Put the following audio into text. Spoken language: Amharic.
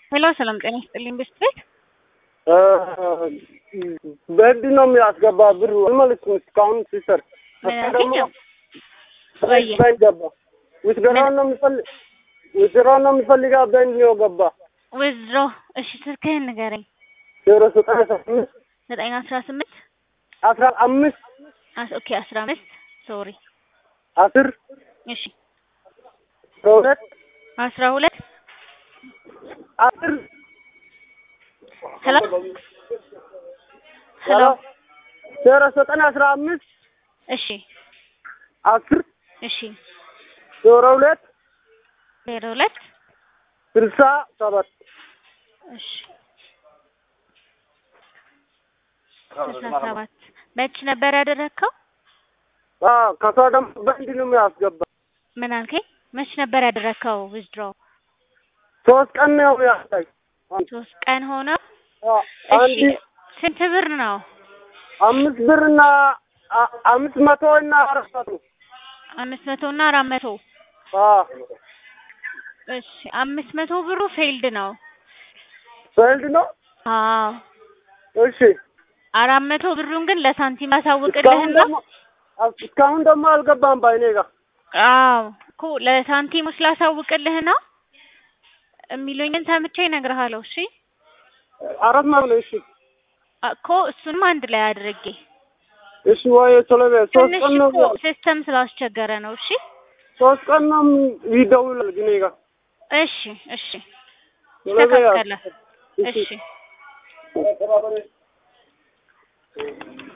ሄሎ ሰላም ጤና ይስጥልኝ ብስት ቤት በህግ ነው የሚያስገባ ብሩ አልመልስም እስካሁን ሲሰር ምን እሱ ደግሞ አልከኝ? ወየ በእጅ ገባ ውትድራውን ነው የሚፈልግ ውትድራውን ነው የሚፈልጋ በእንድ ነው ገባ ውዝሮ እሺ ስልክህን ንገረኝ ዜሮ ዘጠኝ አስራ አምስት ዘጠኝ አስራ ስምንት አስራ አምስት አስ- ኦኬ አስራ አምስት ሶሪ አስር እሺ አስራ ሁለት አስራ ሁለት አስር ሄሎ ሄሎ ዜሮ ዘጠኝ አስራ አምስት እሺ አስር እሺ ዜሮ ሁለት ዜሮ ሁለት ስልሳ ሰባት እሺ ስልሳ ሰባት መች ነበር ያደረግከው? አዎ ከሷ ደግሞ በእንድ ነው የሚያስገባ ምን አልከኝ? መች ነበር ያደረግከው ዊዝድሮ? ሶስት ቀን ነው ያሳይ ሶስት ቀን ሆነ። እሺ አንድ ስንት ብር ነው? አምስት ብር እና አ- አምስት መቶ እና አራት መቶ አምስት መቶ እና አራት መቶ አዎ እሺ አምስት መቶ ብሩ ፌልድ ነው። በእንድ ነው አዎ እሺ አራት መቶ ብሩን ግን ለሳንቲም እስካሁን አሳውቅልህና ደግሞ እስካሁን ደግሞ አልገባም ባይኔ ጋር አዎ እኮ ለሳንቲሞች ላሳውቅልህና የሚሉኝን ሰምቼ እነግርሃለሁ። እሺ አራት መቶ ነው እሺ እኮ እሱንም አንድ ላይ አድርጌ እሺ ወይ ቶሎ በይ ሶስት ትንሽ ቀን ነው እኮ ሲስተም ስላስቸገረ ነው። እሺ ሶስት ቀን ነው ይደውላል ግን ጋር እሺ እሺ ቶሎ በይ ይስተካከላል። እሺ እሺ